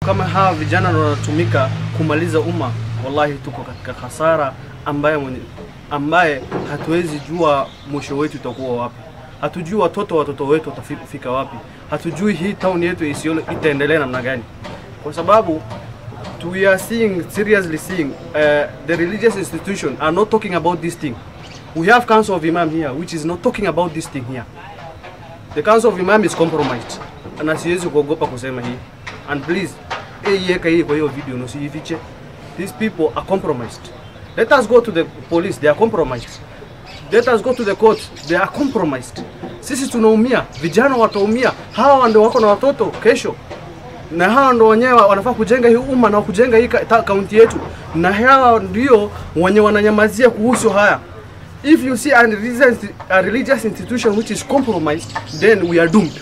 kama hawa vijana ndio wanatumika kumaliza umma, wallahi tuko katika hasara ambaye mwenye, ambaye hatuwezi jua mwisho wetu utakuwa wapi. Hatujui watoto watoto wetu watafika wapi. Hatujui hii town yetu ya Isiolo itaendelea namna gani, kwa sababu we are seeing seriously seeing uh, the religious institution are not talking about this thing. We have Council of Imam here which is not talking about this thing here. The Council of Imam is compromised. Na siwezi kuogopa kusema hii. And please, eh, iweka hii kwa hiyo video na usiifiche. These people are compromised. Let us go to the police, they are compromised. Let us go to the court, they are compromised. Sisi tunaumia, vijana wataumia. Hawa ndio wako na watoto kesho na hawa ndo wenyewe wanafaa kujenga hii umma na kujenga hii ka- kaunti yetu, na hawa ndio wenye wananyamazia kuhusu haya. If you see a religious, a religious institution which is compromised, then we are doomed.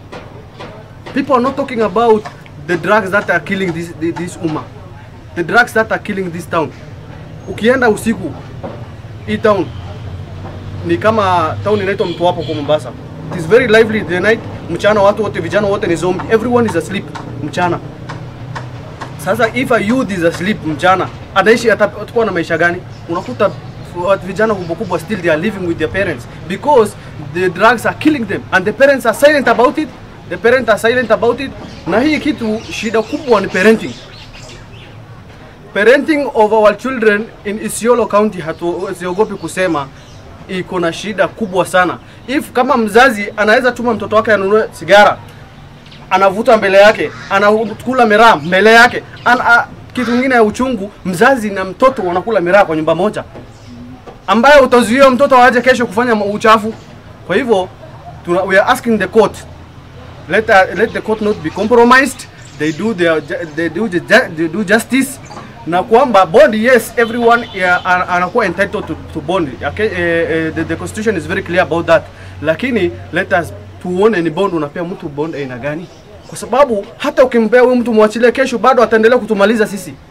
People are not talking about the drugs that are killing this, this, this umma, the drugs that are killing this town. Ukienda usiku hii town ni kama town inaitwa Mtwapa kwa Mombasa. It is very lively the night. Mchana watu wote vijana wote ni zombie. Everyone is asleep mchana. Sasa if a youth is asleep mchana, ataishi atakuwa na maisha gani? Unakuta watu vijana kubwa kubwa still they are living with their parents because the drugs are killing them and the parents are silent about it. The parents are silent about it. Na hii kitu shida kubwa ni parenting. Parenting of our children in Isiolo County hatuogopi kusema iko na shida kubwa sana. If kama mzazi anaweza tuma mtoto wake anunue sigara, anavuta mbele yake, anakula miraa mbele yake, ana, kitu kingine ya uchungu, mzazi na mtoto wanakula miraa kwa nyumba moja, ambaye utazuia mtoto aje kesho kufanya uchafu. Kwa hivyo tuna, we are asking the court let, uh, let the court not be compromised they do their, ju- they do, the ju- they do justice na kwamba bond yes everyone yeah, ana- anakuwa entitled to, to bond okay, eh, eh, the, the constitution is very clear about that lakini let us tuone ni bond unapea mtu bond aina gani kwa sababu hata ukimpea huyu mtu mwachilie kesho bado ataendelea kutumaliza sisi